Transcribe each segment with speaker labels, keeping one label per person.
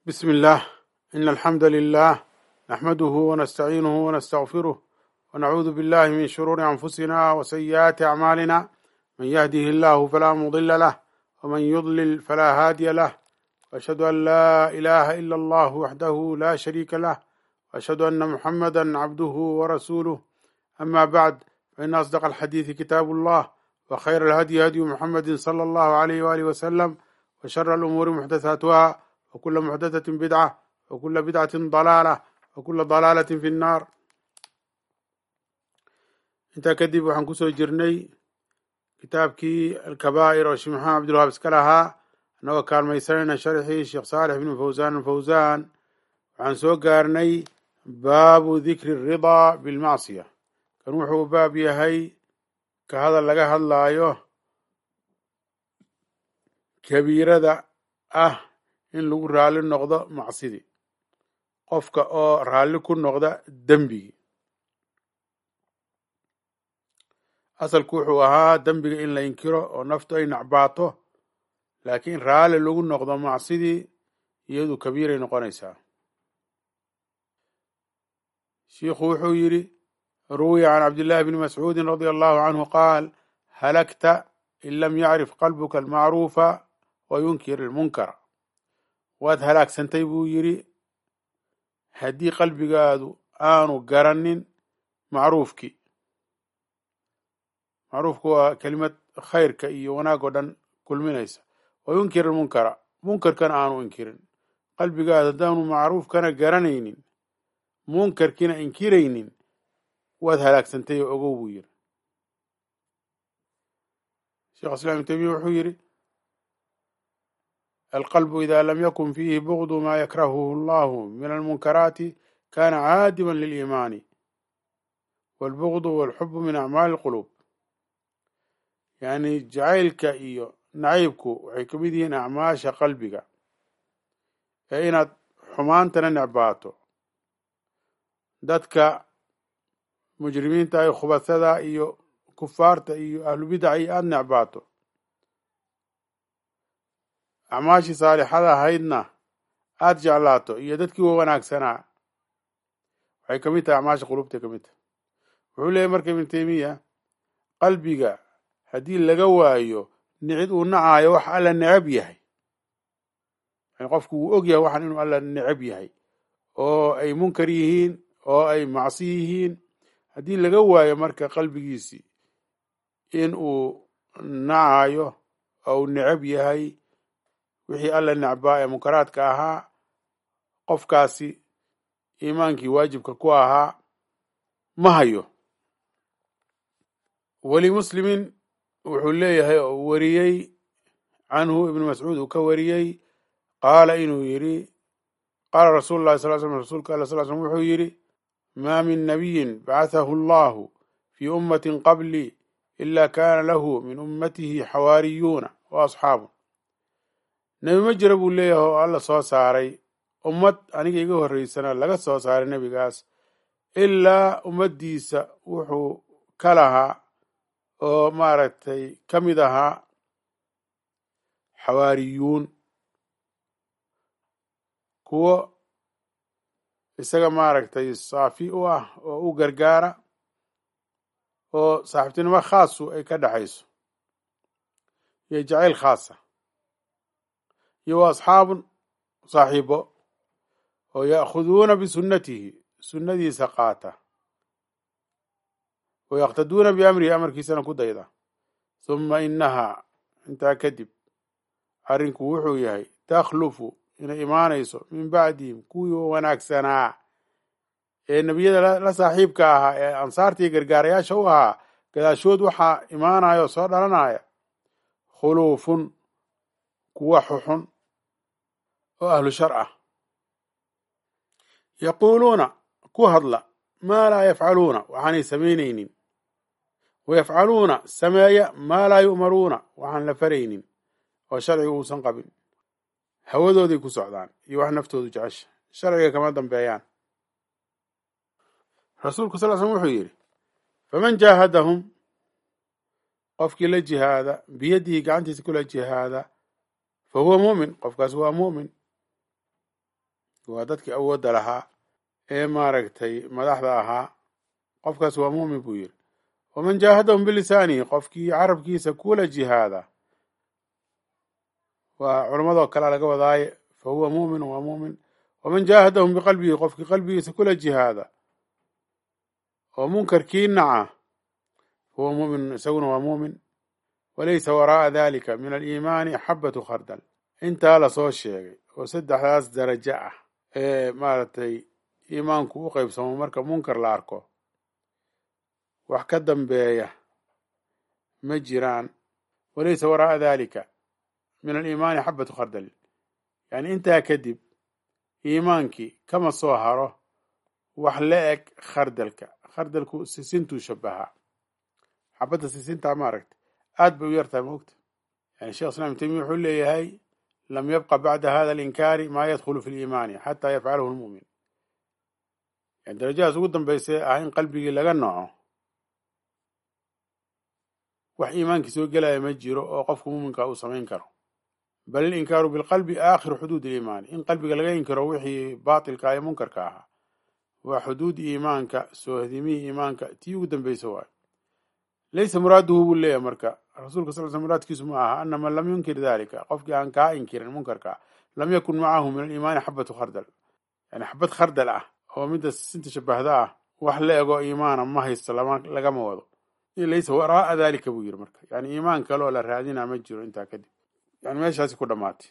Speaker 1: بسم الله إن الحمد لله نحمده ونستعينه ونستغفره ونعوذ بالله من شرور أنفسنا وسيئات أعمالنا من يهده الله فلا مضل له ومن يضلل فلا هادي له وأشهد أن لا إله إلا الله وحده لا شريك له وأشهد أن محمدا عبده ورسوله أما بعد فإن أصدق الحديث كتاب الله وخير الهدي هدي محمد صلى الله عليه وآله وسلم وشر الأمور محدثاتها وكل محدثة بدعة وكل بدعة ضلالة وكل ضلالة في النار intaa kadib waxaan kusoo jirnay kitaabkii alkabaa'ir oo sheekh maxamed cabdilwahaab iska lahaa annagoo kaalmaysanayna sharxii sheekh saalix ibnu fawsaan alfawsaan waxaan soo gaarnay baabu dikri ridaa bilmacsiya kan wuxuu baab yahay ka hadal laga hadlaayo kabiirada ah in lagu raalli noqdo macsidii qofka oo raalli ku noqda dembigii asalku wuxuu ahaa dembiga in la inkiro oo naftu ay nacbaato laakiin raalli lagu noqdo macsidii iyadu kabiiray noqonaysaa shiikhu wuxuu yidhi ruwiya can cabdillahi bni mascuudin radia allahu canhu qaal halagta in lam yacrif qalbuka almacruufa wa yunkir ilmunkara waad halaagsantay buu yidhi haddii qalbigaadu aanu garanin macruufkii macruufku waa kelimad khayrka iyo wanaag oo dhan kulminaysa wa yunkir ilmunkara munkarkana aanu inkirin qalbigaadu haddaanu macruufkana garanaynin munkarkiina inkiraynin waad halaagsantay oo ogow buu yidhi sheekh islam ibn taymiya wuxuu yidhi alqalbu ida lam yakun fiihi bugdu ma yakrahuhu allahu min almunkaraati kana caadiman liliimaani walbugdu walxubu min acmaali lquluub yacni jacaylka iyo nacaybku waxay ka mid yihiin acmaasha qalbiga ee inaad xumaantana necbaato dadka mujrimiinta iyo khubasada iyo kufaarta iyo ahlubidaca iyo aada necbaato acmaashii saalixada ahaydna aada jeclaato iyo dadkii wa wanaagsanaa waxay ka mid tahay acmaasha qulubtay ka mid tahay wuxuu leeyahy marka ibnu teymiya qalbiga haddii laga waayo nicid uu nacaayo wax alla necab yahay yani qofku wuu og yahay waxaan inuu alla necab yahay oo ay munkar yihiin oo ay macsi yihiin haddii laga waayo marka qalbigiisii in uu nacayo oo uu necab yahay wixii alla necbaa ee munkaraadka ahaa qofkaasi iimaankii waajibka ku ahaa ma hayo weli muslimin wuxuu leeyahay oo uu wariyey canhu ibnu mascuud uu ka wariyey qaala inuu yidhi qaala rasuulu llahi sal slm rasuulka alla sal slm wuxuu yidhi maa min nabiyin bacathahu allahu fii ummatin qablii ila kaana lahu min ummatihi xawaariyuuna wa asxaabu nebi ma jira buu leeyahay oo alla soo saaray ummad aniga iga horreysana laga soo saaray nebigaas ilaa ummaddiisa wuxuu ka lahaa oo maaragtay ka mid ahaa xawaariyuun kuwo isaga maaragtay saafi u ah oo u gargaara oo saaxiibtinimo khaasu ay ka dhexayso iyo jacayl khaasa iyo wa asxaabun saaxiibo oo ya'khuduuna bisunnatihi sunnadiisa qaata wa yaqtaduuna biamrihi amarkiisana ku dayda huma inahaa intaa kadib arrinku wuxuu yahay takhlufu inay imaanayso min bacdihim kuwii wanaagsanaa ee nebiyada la saaxiibka ahaa ee ansaartii gargaarayaasha u ahaa gadaashood waxaa imaanaya oo soo dhalanaya khuluufun kuwa xuxun oo ahlu shar ah yaquuluuna ku hadla maa laa yafcaluuna waxaanay samaynaynin wayafcaluuna sameeya maa laa yu'maruuna waxaan la faraynin oo sharciga uusan qabin hawadooday ku socdaan iyo wax naftoodu jecesha sharciga kama dambeeyaan rasuulku sal slm wuxuu yidhi faman jaahadahum qofkii la jihaada biyadihi gacantiisa kula jihaada fa huwa mu'min qofkaas waa mu'min waa dadkii awoodda lahaa ee maaragtay madaxda ahaa qofkaas waa muumin buu yidhi waman jaahadahum bilisaanihi qofkii carabkiisa kula jihaada waa culammadoo kale laga wadaaye fa huwa muumin waa muumin waman jaahadahum biqalbihi qofkii qalbigiisa kula jihaada oo munkarkii naca fahuwa muumin isaguna waa muumin walaysa waraa'a dalika min aliimaani xabatu khardal intaa lasoo sheegay oo saddexdaas darajo ah ee maaragtay iimaanku u qeybsamo marka munkar la arko wax ka dambeeya ma jiraan walaysa waraa'a dalika min aliimaani xabatu khardal yani intaa kadib iimaankii kama soo haro wax la eg khardalka khardalku sisintuu shabahaa xabadda sisintaa maaragta aad bay u yartahay maogta yani shekh islam ibn taymiya wuxuu leeyahay lam yabqa bacda hada alinkaari maa yadkhulu fi liimaani xataa yafcalahu lmu'min yani darajadaas ugu dambaysa ah in qalbigii laga naco wax iimaankii soo gelaya ma jiro oo qofka muuminka uu samayn karo bal ilinkaaru bilqalbi aakhiru xuduud iliimaani in qalbiga laga inkiro wixii baatilka ee munkarka ahaa waa xuduud iimaanka soohdimihii iimaanka tii ugu dambaysa waayo laysa muraaduhu buu leeyahay marka rasuulka sal sl muraadkiisu ma aha ana man lam yunkir dalika qofkii aan kaa inkirin munkarka lam yakun macahu min aliimaani xabatu khardal yani xabad khardal ah oo midda sinta shabahda ah wax la ego iimaana ma haysto lagama wado laysa waraa'a dalika buu yiri marka yani iimaan kale oo la raadina ma jiro intaa kadib yani meeshaasi ku dhamaatay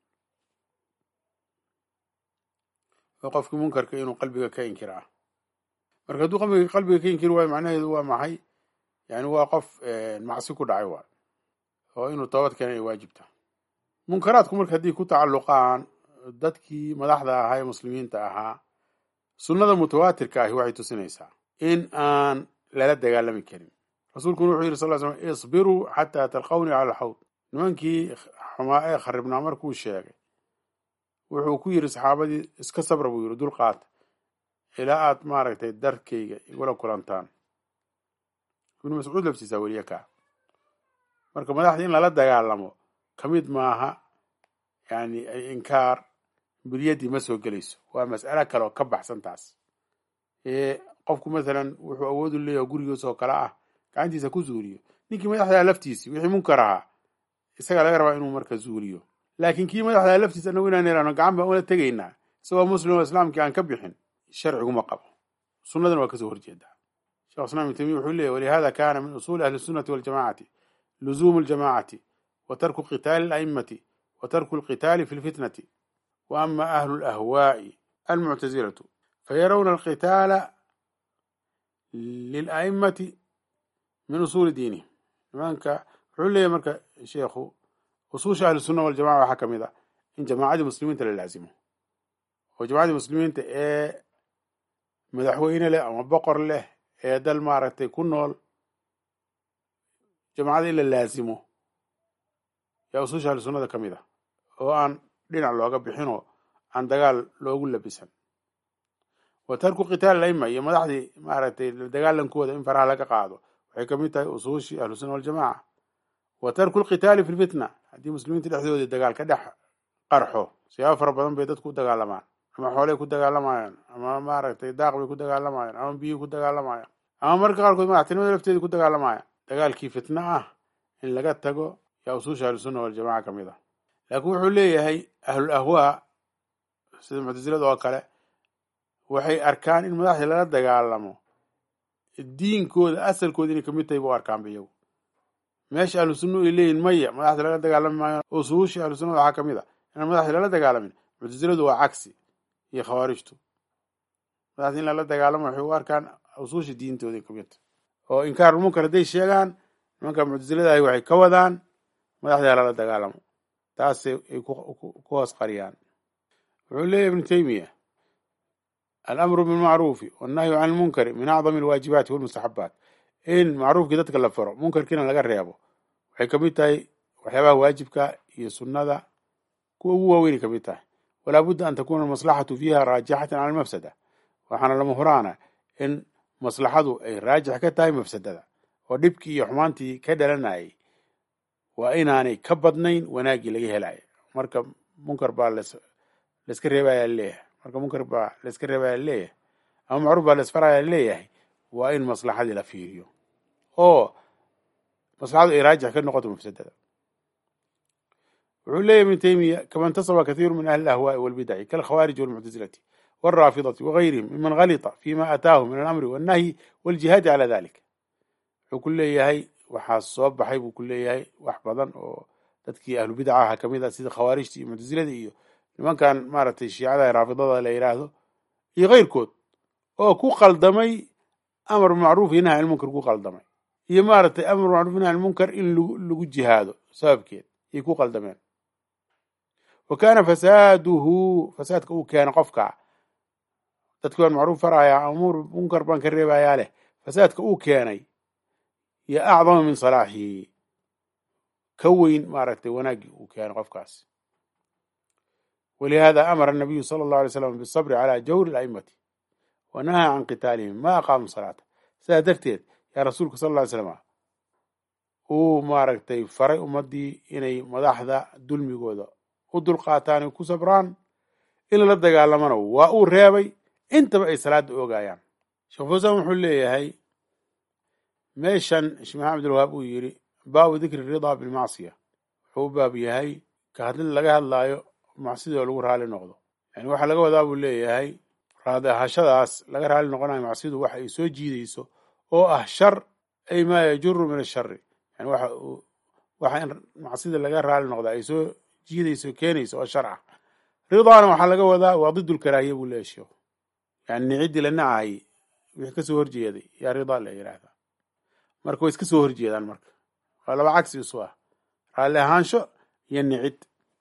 Speaker 1: oo qofkii munkarka inuu qalbiga ka inkira ah marka hadduu qalbiga qalbiga ka inkiri waayo macnaheedu waa maxay yani waa qof macsi ku dhacay waay oo inuu toobad keena ay waajibta munkaraadku marka haddii ku tacalluqaan dadkii madaxda ahaa ee muslimiinta ahaa sunnada mutawaatirka ahi waxay tusinaysaa in aan lala dagaalami karin rasuulkuna wuxuu yidhi sal l slam isbiruu xataa talqawni cala alxawd nimankii xumaa ee kharibnaa markuu sheegay wuxuu ku yidhi saxaabadii iska sabra buu yidhi dulqaata ilaa aad maaragtay darkayga igula kulantaan ibnu mascuud laftiisaa weliye kaa marka madaxda in lala dagaalamo ka mid maaha yani inkaar bilyadii ma soo gelayso waa mas'alo kale oo ka baxsan taas ee qofku masalan wuxuu awoodu leeyahay gurigiis oo kale ah gacantiisa ku zuuliyo ninkii madaxdaa laftiisii wixii munkar ahaa isagaa laga rabaa inuu marka zuuliyo laakiin kii madaxdaa laftiisa anagu inaan irano gacan baan ula tegaynaa isagoo muslim oo islaamkii aan ka bixin sharciguma qabo sunnadana waa kasoo horjeedaa shekh islam ibn taymiya wuxuu leeyahy walihada kana min usuuli ahli sunnati waljamacati luzuumu ljamacati wa tarku qitaali ala'immati wa tarku alqitaali fi lfitnati wa ama ahlu lahwaa'i almuctazilatu fayarawna alqitaala lila'immati min usuuli diinihim nimanka wuxuu leeyahy marka sheekhu usuusha ahli sunna waljamaca waxaa ka mid ah in jamaacadii muslimiinta la laazimo oo jamacadii muslimiinta ee madaxweyne leh ama boqor leh ee dal maaragtay ku nool jamacada in la laazimo yaa usuusha ahli sunnada ka mid ah oo aan dhinac looga bixinoo aan dagaal loogu labisan wa tarku qitaal aima iyo madaxdii maaragtay dagaalankooda in faraha laga qaado waxay ka mid tahay usuushii ahlu sunna waljamaca wa tarku lqitaali fi lfitna haddii muslimiinta dhexdoodii dagaal ka dhex qarxo siyaabo fara badan bay dadku u dagaalamaan ama xoolay ku dagaalamayaan ama maaragtay daaq bay ku dagaalamayaan ama biyii ku dagaalamayaan ama marka qaarkood madaxtinimada lafteedii ku dagaalamayaan dagaalkii fitna ah in laga tago yaa usuusha ahlusunna waljamaca ka mid ah laakiin wuxuu leeyahay ahlul ahwaa sida muctasilada oo kale waxay arkaan in madaxdii lala dagaalamo diinkooda asalkooda inay kamid tahay bu arkaanba iyagu meesha ahlu sunna ay leeyihin maya madaxda lala dagaalami maayo usuushii ahlu sunnada waxaa kamid a inaan madaxdii lala dagaalamin muctasiladu waa cagsi iyo khawaarijtu madaxdii in lala dagaalamo waxay u arkaan usuushii diintooda kamid tahay oo inkaarulmunkar hadday sheegaan nimanka muctasilada ahi waxay ka wadaan madaxdii lala dagaalamo taasay ay ku hoos qariyaan wuxuu leeyahy ibnu taymiya alamru bilmacruufi wannahyu can lmunkari min acdami alwaajibaati walmustaxabaat in macruufkii dadka la faro munkarkiina laga reebo waxay kamid tahay waxyaabaha waajibka iyo sunnada kuwa ugu waaweynay kamid tahay walaa budda an takuna almaslaxatu fiiha raajixatan cala almafsada waxaana lama huraana in maslaxadu ay raajix ka tahay mafsadada oo dhibkii iyo xumaantii ka dhalanayay waa inaanay ka badnayn wanaaggii laga helaya marka munkar baa layska reebaya leeyahay marka munkar baa la iska reebaya laleeyahay ama macruuf baa la isfaraya laleeyahay waa in maslaxadii la fiiriyo oo maslaxadu ay raajix ka noqoto mafsadada wuxuu leeyahy ibnu taymiya kama intasaba kathiiru min ahli ahwaai walbidaci kalkhawaariji walmuctasilati walraafidati wagayrihim miman galita fima ataahu min alamri wannahyi waljihaadi cala dalik wuxuu ku leeyahay waxaa soo baxay buu ku leeyahay wax badan oo dadkii ahlu bidca aha kamid ah sida khawaarijta iyo muctasilada iyo nimankan maaragtay shiicada raafidada la yidhaahdo iyo keyrkood oo ku qaldamay amar macruuf iyo nahy almunkar ku qaldamay iyo maaragtay amar macruuf nahy almunkar in lagu jihaado sababkeed ayay ku qaldameen wa kaana fasaaduhu fasaadka uu keena qofka dadkii waan macruuf farayaa amuur munkar baan ka reebayaa leh fasaadka uu keenay yo acdama min salaaxihi ka weyn maaragtay wanaaggii uu keenay qofkaas walihada amara anabiyu sala allahu alay slam bisabri calaa jawri alaimati wa nahaa can qitaalihim ma aqaamu salaata sidaa darteed yaa rasuulka sal lla ly slama uu maaragtay faray ummaddii inay madaxda dulmigooda u dulqaataan ay ku sabraan in lala dagaalamana waa uu reebay intaba ay salaada oogayaan sheekh fawsan wuxuu leeyahay meeshan sheekh maxamed abdulwahaab uu yidhi baabu dikri ridaa bilmacsiya wuxuu u baab yahay ka hadlid laga hadlaayo macsidoo lagu raali noqdo yani waxaa laga wadaa buu leeyahay raadi ahashadaas laga raali noqonayo macsidu waxa ay soo jiidayso oo ah shar ay maa yajuru min ashari yani waxa uu waxa in macsida laga raali noqda ay soo jiidayso keenayso oo shar ah ridaana waxaa laga wadaa waa didulkaraahiya buu leeyahy sheekhu yani nicidii la nacayay wixii kasoo horjeeday yaa ridaa la yidhaahdaa marka way iska soo horjeedaan marka waa laba cagsi isu ah raalli ahaansho iyo nicid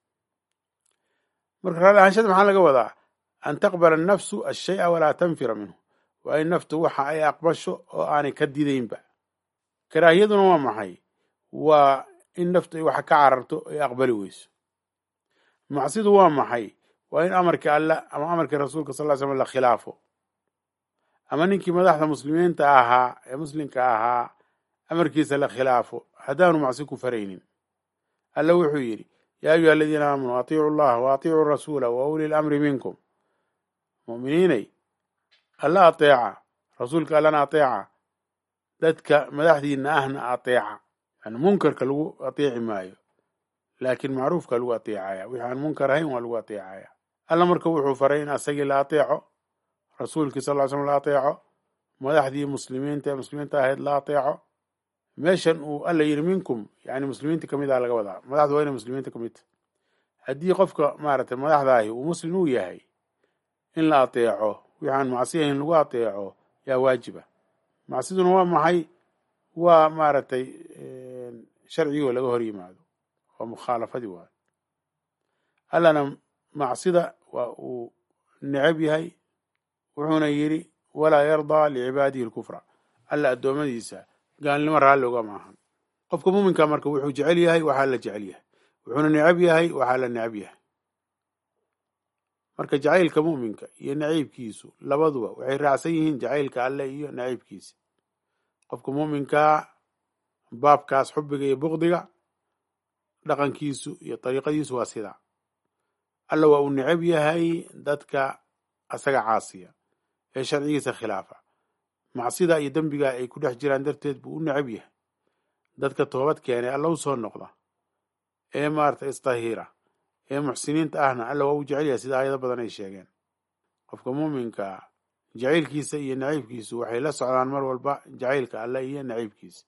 Speaker 1: marka raalli ahaanshada maxaa laga wadaa an taqbala annafsu ashaya walaa tanfira minhu waa in naftu waxa ay aqbasho oo aanay ka didaynba karaahiyaduna waa maxay waa in naftu ay waxa ka cararto ay aqbali weyso macsidu waa maxay waa in amarkii allah ama amarkii rasuulka sal ly slam la khilaafo ama ninkii madaxda muslimiinta ahaa ee muslimka ahaa amarkiisa la khilaafo haddaanu macsi ku faraynin alla wuxuu yidhi yaa ayuha aladiina aamanuu atiicu llaha wa atiicuu rasuula wa uli lamri minkum mu'miniinay alla ateeca rasuulka allana ateeca dadka madaxdiina ahna ateeca yani munkarka lagu ateeci maayo laakiin macruufka lagu ateecaya wixii aan munkar ahayn waa lagu ateecaya alla marka wuxuu faray in asagii la ateeco rasuulkii sal ly slm la ateeco madaxdii muslimiinta ee muslimiinta ahayd la ateeco meeshan uu alla yidhi minkum yani muslimiinta kamid ah laga wadaa madaxdu waa inay muslimiinta kamid ta haddii qofka maaragtay madaxdaahi uu muslim uu yahay in la ateeco wixi aan macsi ahayn lagu ateeco yaa waajiba macsiduna waa maxay waa maaragtay sharcigoo laga hor yimaado waa mukhaalafadii waayo allana macsida waa uu necab yahay wuxuuna yidhi walaa yardaa licibaadihi lkufra alla addoommadiisa gaalnimo raalli ogama ahan qofka muuminka marka wuxuu jecel yahay waxaa la jecel yahay wuxuuna necab yahay waxaa la necab yahay marka jacaylka mu'minka iyo naciibkiisu labaduba waxay raacsan yihiin jacaylka alle iyo naciibkiisa qofka muuminkaa baabkaas xubiga iyo bukdiga dhaqankiisu iyo dariiqadiisu waa sidaa alla waa uu necab yahay dadka asaga caasiya ee sharcigiisa khilaafa macsida iyo dembiga ay ku dhex jiraan darteed buu u necab yahay dadka toobad keenay alla u soo noqda ee maarata istahiira ee muxsiniinta ahna alla waa u jecel yahay sida aayado badan ay sheegeen qofka muuminka jacaylkiisa iyo naciibkiisu waxay la socdaan mar walba jacaylka alle iyo naciibkiisa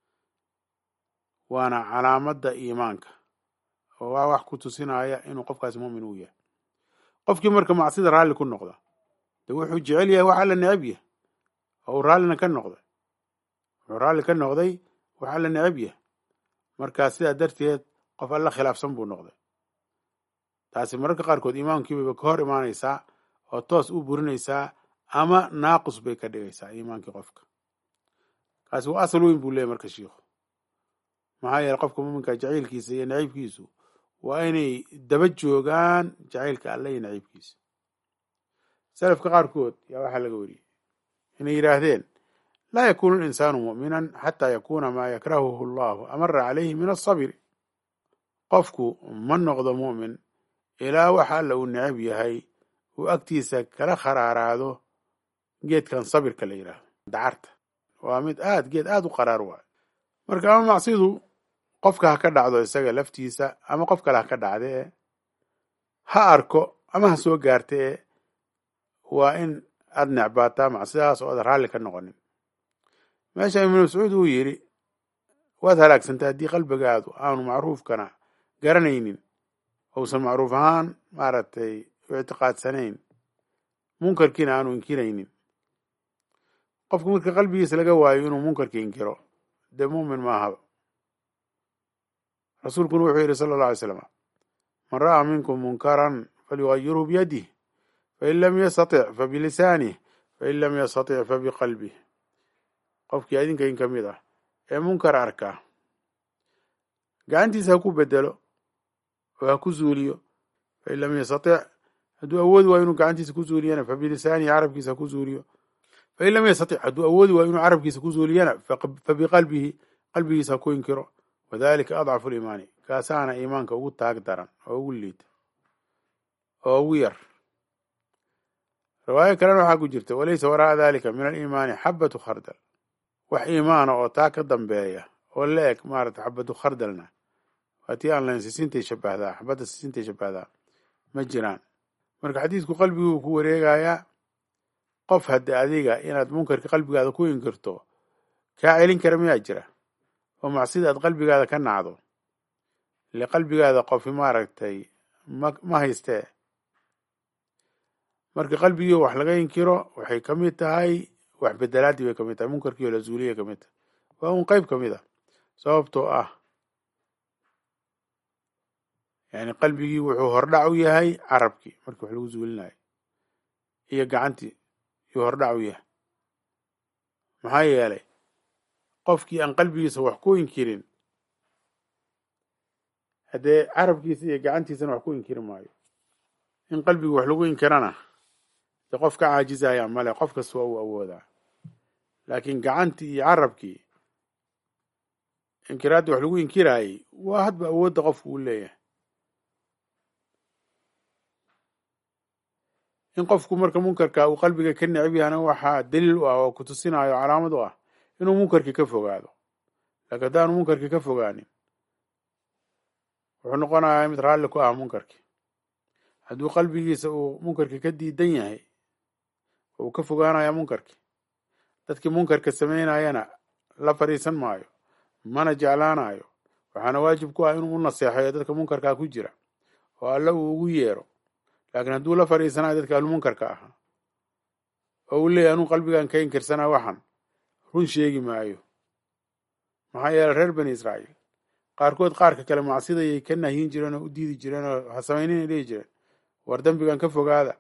Speaker 1: waana calaamadda iimaanka oo waa wax ku tusinaya inuu qofkaasi muumin uu yahay qofkii marka macsida raalli ku noqda de wuxuu jecel yahay wax alla necab yahay oo uu raallina ka noqday wuxuu raalli ka noqday wax alla necab yahay markaa sidaa darteed qof alla khilaafsan buu noqday taasi mararka qaarkood iimaankiibaba ka hor imaanaysaa oo toos u burinaysaa ama naaqus bay ka dhigaysaa iimaankii qofka kaasi waa asal weyn buu leeyahy marka shiikhu maxaa yeele qofka muuminka jacaylkiisa iyo naciibkiisu waa inay daba joogaan jacaylka alle iyo naciibkiisa salafka qaarkood yaa waxaa laga wariyey inay yidhaahdeen laa yakuunu linsaanu mu'minan xataa yakuuna maa yakrahuhu allahu amara calayhi min asabri qofku ma noqdo mu'min ilaa waxa alla uu necab yahay uu agtiisa kala kharaaraado geedkan sabirka la yidhaahdo dacarta waa mid aad geed aad u qaraar waayo marka ama macsidu qofka ha ka dhacdo isaga laftiisa ama qof kale ha ka dhacda ee ha arko ama ha soo gaarta ee waa in aad necbaataa macsidaas oo aad raalli ka noqonin meesha ibnu mascuud uu yidhi waad halaagsantay haddii qalbigaadu aanu macruufkana garanaynin ousan macruuf ahaan maaragtay u ictiqaadsanayn munkarkiina aanu inkiraynin qofku marka qalbigiisa laga waayo inuu munkarka inkiro dee muumin maahaba rasuulkuna wuxuu yidhi sala alla alay slam man ra'aa minkum munkaran falyugayirhu biyadih fain lam yastatic fabilisanih fain lam yastatic fabiqalbih qofkii idinka in ka mid ah ee munkar arkaa gacantiisa ha ku bedelo oo ha ku zuuliyo fain lam yastatic hadduu awoodi waayo inuu gacantiisa ku zuuliyana fabilisaanihi carabkiisa ha ku zuuliyo fain lam yastatic hadduu awoodi waayo inuu carabkiisa ku zuuliyana fabiqalbihi qalbigiisa ha ku inkiro wadalika adcafu liimaani kaasaana iimaanka ugu taag daran oo ugu liita oo ugu yar riwaayo kalena waxaa ku jirta walaysa wara'a dalika min aliimaani xabatu khardal wax iimaana oo taa ka dambeeya oo la eg maarata xabatu khardalna waa tii aan lahayn sisintay shabahdaa xabadda sisintay shabahdaa ma jiraan marka xadiidku qalbiguu ku wareegayaa qof hadde adiga inaad munkarka qalbigaada ku inkirto kaa celin kara miyaa jira oo macsida aad qalbigaada ka nacdo ile qalbigaada qofi maaragtay ma ma haystee marka qalbigii wax laga inkiro waxay ka mid tahay wax bedelaadii bay ka mid tahay munkarkiio la zuuliyay ka mid tahay waa un qeyb ka mid a sababtoo ah yani qalbigii wuxuu hordhac u yahay carabkii markii wax lagu zuulinayo iyo gacantii yuu hordhac u yahay maxaa yeelay qofkii aan qalbigiisa wax ku inkirin haddee carabkiisa iyo gacantiisana wax ku inkiri maayo in qalbigi wax lagu inkirana de qof ka caajizaya male qof kasta waa uu awoodaa laakiin gacantii iyo carabkii inkiraaddii wax lagu inkiraayey waa hadba awoodda qofku uu leeyahay in qofku marka munkarka uu qalbiga ka necab yahana waxaa daliil u ah oo kutusinayo calaamad u ah inuu munkarkii ka fogaado laakiin haddaanu munkarkii ka fogaanin wuxuu noqonayaa mid raalli ku ah munkarkii hadduu qalbigiisa uu munkarkii ka diidan yahay uu ka fogaanaya munkarkii dadkii munkarka samaynayana la fadhiisan maayo mana jeclaanayo waxaana waajib ku ah inuu u naseexeeyo dadka munkarkaa ku jira oo alle uu ugu yeero laakiin hadduu la fadhiisanayo dadka ahlumunkarka ahaa oo uu leeyahy anuu qalbigan ka inkirsanaa waxan run sheegi maayo maxaa yeeley reer bani israa'iil qaarkood qaarka kale macsidayay ka nahyin jireen oo u diidi jireen oo ha samayninay dhihi jireen war dembigan ka fogaada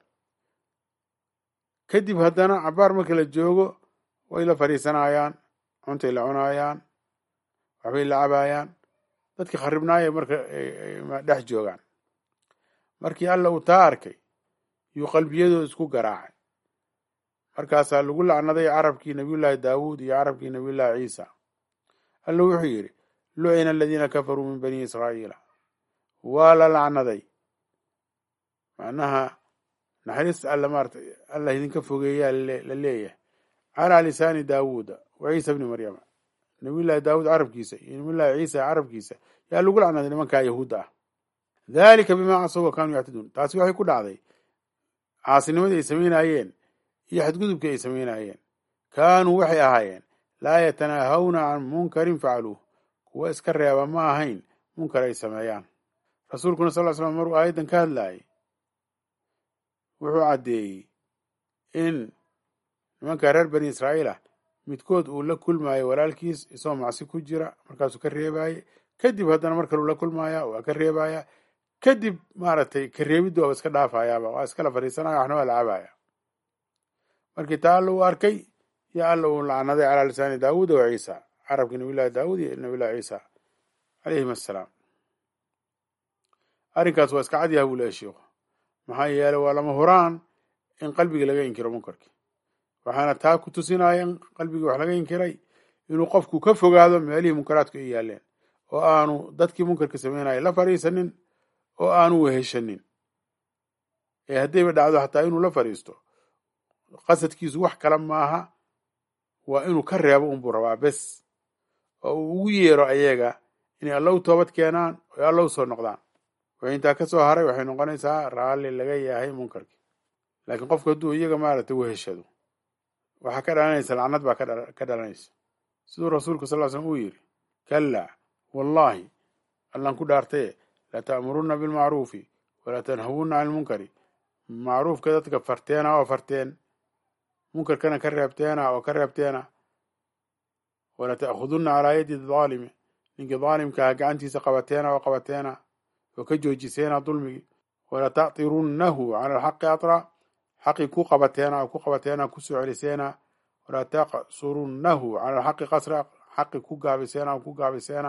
Speaker 1: kadib haddana cabaar marka la joogo way la fadhiisanayaan cuntay la cunaayaan waxbay la cabaayaan dadkii kharibnaaya marka dhex joogaan markii alla uu taa arkay yuu qalbiyadooda isku garaacay markaasaa lagu lacnaday carabkii nabiyullaahi daawuud iyo carabkii nabiyullaahi ciisa alla wuxuu yidhi lucina aladiina kafaruu min bani israa'iila waa la lacnaday macnaha naxariista alla maarata allah idinka fogeeyaa la leeyahay calaa lisaani daawuuda wa ciisa bni maryama nabiyullaahi daawuud carabkiisa iyo nabiyullaahi ciisa carabkiisa yaa lagu lacnaday nimankaa yahuudda ah daalika bimaa casow wa kaanuu yactaduun taasi waxay ku dhacday caasinimadii ay samaynaayeen iyo xadgudubkii ay samaynayeen kaanuu waxay ahaayeen laa yatanaahawna can munkarin facaluuh kuwa iska reeba ma ahayn munkar ay sameeyaan rasuulkuna sal ly slam maruu aayaddan ka hadlaayay wuxuu caddeeyey in nimanka reer bani israa'iil ah midkood uu la kulmaayo walaalkiis isagoo macsi ku jira markaasuu ka reebaaye kadib haddana mar kaleu la kulmaaya waa ka reebaya kadib maaragtay ka reebiddu waaba iska dhaafayaaba waa iskala fadhiisanaya waxna waa la cabaya markii taa alla uu arkay yo alla uu lacnaday calaa lisaani daawuuda wa ciisa carabkii nabiyullahi daawuud iyo nabiyullahi ciisa calayhim assalaam arrinkaas waa iska cadyaha buu leeya sheikhu maxaa yeeley waa lama huraan in qalbiga laga inkiro munkarkii waxaana taa ku tusinaya in qalbigii wax laga inkiray inuu qofku ka fogaado meelihii munkaraadku ay yaaleen oo aanu dadkii munkarka samaynaya la fadhiisanin oo aanu weheshanin ee haddayba dhacdo xataa inuu la fadhiisto qasadkiisu wax kale maaha waa inuu ka reebo unbuu rabaa bes oo uu ugu yeero ayaga inay alla u toobad keenaan oo alla u soo noqdaan wixii intaa ka soo haray waxay noqonaysaa raalli laga yahay munkarkii laakiin qofku hadduu iyaga maaragtay weheshado waxaa ka dhalanaysa lacnad baa ka dhalanaysa siduu rasuulku sal ll slam uu yidhi kallaa wallaahi allaan ku dhaartaye lata'murunna bilmacruufi walaa tanhawunna cani lmunkari macruufka dadka farteena oo farteen munkarkana ka reebteena oo ka reebteena wala ta'khudunna calaa yadi daalimi ninkii daalimkaah gacantiisa qabateena oo qabateena oo ka joojiseena dulmigii wala ta'tirunnahu cala alxaqi atra xaqii ku qabateena oo ku qabateena kusoo celiseena walaa taqsurunnahu cala alxaqi qasra xaqi ku gaabiseena oo ku gaabiseena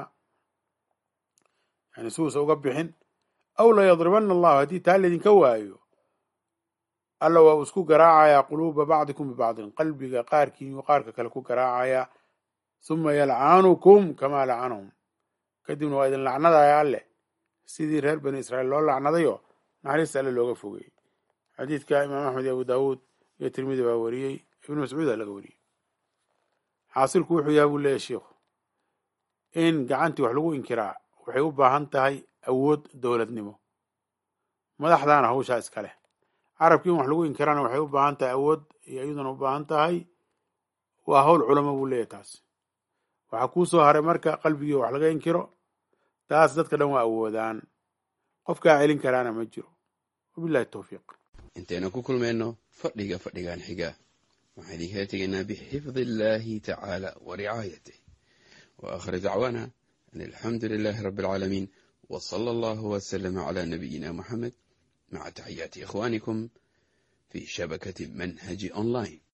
Speaker 1: yani suusa uga bixin aw layadribanna allahu haddii taa laydinka waayo alla waa uu isku garaacayaa quluuba bacdikum bibacdin qalbiga qaarkiin qaarka kale ku garaacayaa suma yalcanukum kamaa lacanahum kadibna waa idin lacnadaya alleh sidii reer bani israa'iil loo lacnadayo naxariista alle looga fogeeyey xadiidka imaam axmed iyo abu daawuud iyo tirmidi baa wariyey ibnu mascuuda laga wariyey xaasilku wuxuu yahay buu leeyahy sheikhu in gacantii wax lagu inkiraa waxay u baahan tahay awood dowladnimo madaxdaana hawshaa iska leh carabkii in wax lagu inkirana waxay u baahan tahay awood iyo iyaduna u baahan tahay waa hawl culamo buu leeyahy taas waxaa kuu soo haray marka qalbigii wax laga inkiro taas dadka dhan waa awoodaan qofkaa celin karaana ma jiro wabillahi towfiiq
Speaker 2: intaynu ku kulmayno fadhiga fadhigan xiga waxaan idinkala tegaynaa bixifdi illaahi tacaala wa ricaayatih wa aakhir dacwaana an alxamdu lilaahi rabbi alcaalamiin wa sala allahu wasalama calaa nabiyina moxamed maca taxiyaati ikhwaanikum fi shabakati manhaji online